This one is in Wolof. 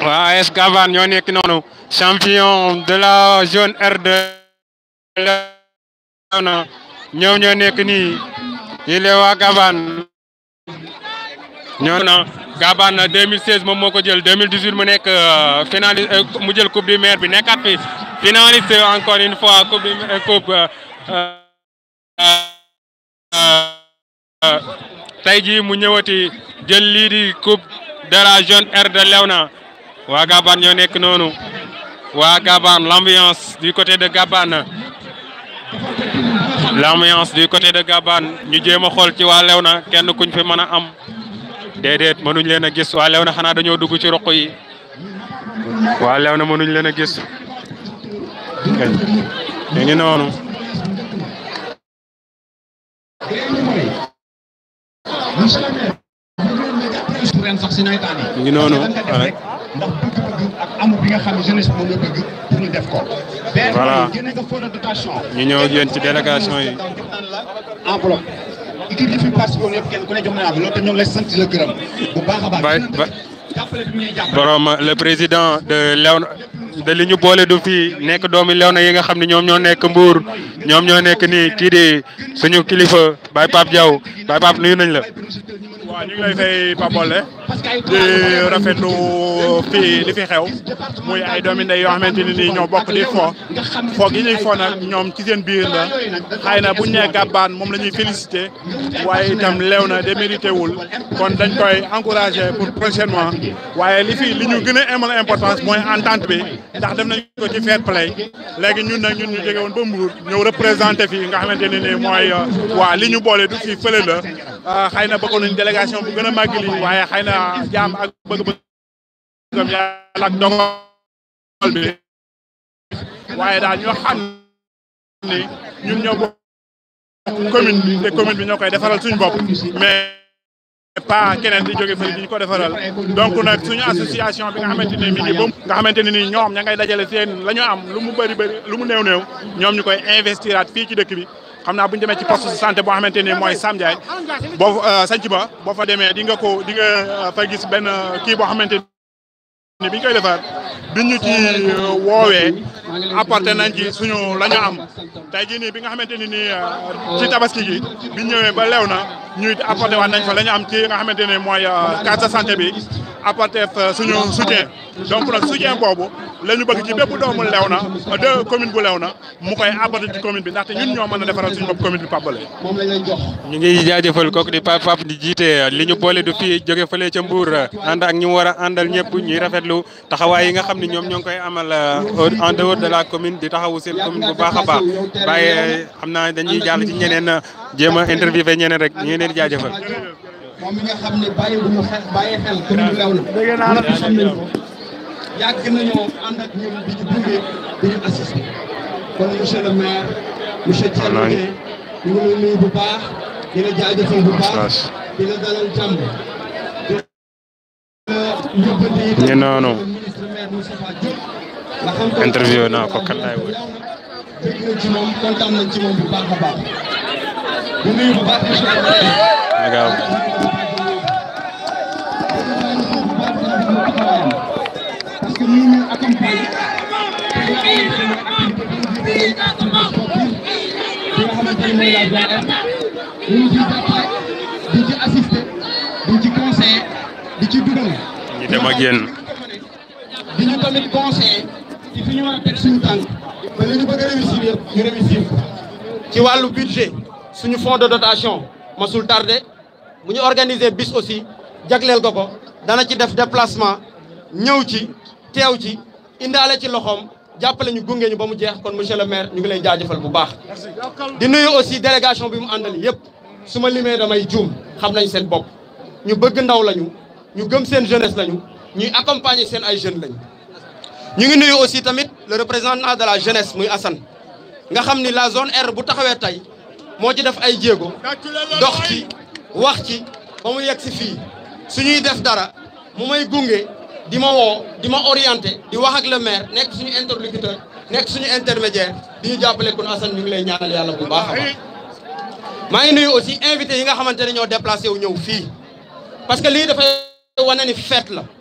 waa AS Gaban ñoo nekk noonu champion de la zone R2 Léona ñoom ñoo nekk nii yi lee waa Gaban ñoo na Gaban 2016 moom moo ko jël 2018 mu nekk finaliste mu jël coupe du maire bi nekkaat fi finaliste encore une fois coupe du coupe tey jii mu ñëwati jël lii di coupe de la zone R de Léona waa Gaban ñoo nekk noonu waa Gaban l'ambiance du côté de Gaban l'ambiance du côté de Gaban ñu jéem a xool ci waa Léona kenn kuñ fi mën a am déedéet mënuñ leen a gis waa Léona xanaa dañoo dugg ci roq yi waa Léona mënuñ leen a gis ñu ngi noonu ñu ngi noonu rek ndax bëgg-bëgg ak amu bi nga xam ne jeunesse moom la bëgg pour ñu def ko. Voilà. génne nga fond de dotation. ñu ñëw ak yéen ci délégation yi. enveloppe. équipe yi fi participé woon yëpp kenn ku ne jox na la loolu te ñoo ngi lay sant la gërëm. bu baax a baax. Bay ba jàppale bi ñuy jàppale. borom le président de Léona de li ñu boole du fii nekk doomi Léona yi nga xam ne ñoom ñoo nekk Mbour ñoom ñoo nekk nii kii di suñu kilifa Baye Pape Diaw Baye Pape nuyu nañ la. waaw ñu ngi lay fay Papole di rafetlu fii li fi xew muy ay doomi ndey yoo xamante ni nii ñoo bokk di fo fo gi ñuy fo nag ñoom ci seen biir la xëy na bu ñu nee Gaban moom la ñuy félicité waaye itam Léona démérité wul kon dañ koy encouragé pour prochainement waaye li fi li ñu gën a amal importance mooy entente bi ndax dem nañ ko ci fair play léegi ñun nag ñun ñu jóge woon ba Mbour ñëw représenté fii nga xamante ne nii mooy waa li ñu boole du fii fële la xëy na bëggoon nañ délégation bu gën a màgg lii waaye xëy na jaam ak bëgg-bëggam yàlla ak dogal bi waaye daal ñoo xam ni ñun ñoo bokk commune bi te commune bi ñoo koy defaral suñu bopp mais pas keneen di jóge fële di ñu ko defaral donc nag suñu association bi nga xamante ni mi ngi bëm nga xamante ne ni ñoom ña ngay dajale seen la ñu am lu mu bëri bëri lu mu néew néew ñoom ñu koy investiraat fii ci dëkk bi xam naa bu ñu demee ci poste de santé boo xamante ni mooy Sam Ndiaye boo sanc ba boo fa demee di nga ko di nga fa gis benn kii boo xamante ni bi ñu koy defar bi ñu ci woowee apporté nañ ci suñu la ñu am tey jii nii bi nga xamante ni nii ci tabaski gi bi ñu ñëwee ba lew na ñuy apporté waat nañ fa la ñu am ci nga xamante ni mooy carte de santé bi apporté fa suñu soutien donc nag soutien boobu la ñu bëgg ci bépp doomu lew na de commune bu lew na mu koy apporté ci commune bi ndaxte ñun ñoo mën a defaral suñu bopp commune bi Pabale. moom lañ lay jox. ñu ngi jaajëfal kooku di Pape Pape di jiite li ñu boole du fii jóge fële ca Mbour ànd ak ñu war a àndal ñëpp ñuy rafetlu taxawaay yi nga xam ne ñoom ñoo ngi koy amal en dehors de la commune di taxawu seen commune bu baax a baax bàyyi xam naa dañuy jàll ci ñeneen jéem a interviewé ñeneen rek ñu ngi leen di jaajëfal. moom mi nga xam ne bàyyi bu ñu xel bàyyi xel commune bu Léona. dégg naa la xam nañ ko. yàgg nañoo ànd ak ñun di ñu gunge di ñu assisté kon monsieur le maire monsieur Thierno Dieng ñu ngi lay nuyu bu baax di la jaajëfal bu baax di la dalal jàmm di la yóbbante itam ñu noonu ministre maire Moustapha Diop nga xam ko interview naa ko kan laay wër. dégg nañ ci moom kontaan nañ ci moom bu baax a baax di nuyu bu baax monsieur le maire Nagaaw. parce que ñu ngi accompagner bi nga xamante ne mooy la zone R ñu ngi ciy jàppale di ci assister di ci conseiller di ci dugal. ñu dem ak yéen. di ñu tamit conseiller ci fi ñu war a teg suñu tànk ba li ñu bëgg a réussir yëpp ñu réussir ko. ci wàllu budget suñu fonds de dotation masul tardé bu ñu organiser bis aussi jagleel ko ko dana ci def déplacement ñëw ci teew ci indaale ci loxoom jàppale ñu gunge ñu ba mu jeex kon monsieur le maire ñu ngi lay jaajëfal bu baax. di nuyu aussi délégation bi mu àndal yëpp su ma limee damay juum xam nañ seen bopp ñu bëgg ndaw lañu ñu gëm seen jeunesse lañu ñuy accompagner seen ay jeunes lañu. ñu ngi nuyu aussi tamit le représentant de la jeunesse muy Assane nga xam ni la zone R bu taxawee tey moo ci def ay jéego dox ci wax ci ba mu yegg si fii suñuy def dara mu may gunge di ma woo di ma orienté di wax ak le maire nekk suñu interlocuteur nekk suñu intermédiaire di ñu jàppale kon Assane ñu ngi lay ñaanal yàlla bu baax a baax. maa ngi nuyu aussi invité yi nga xamante ne ñoo déplacé wu ñëw fii parce que lii dafay wane ni fête la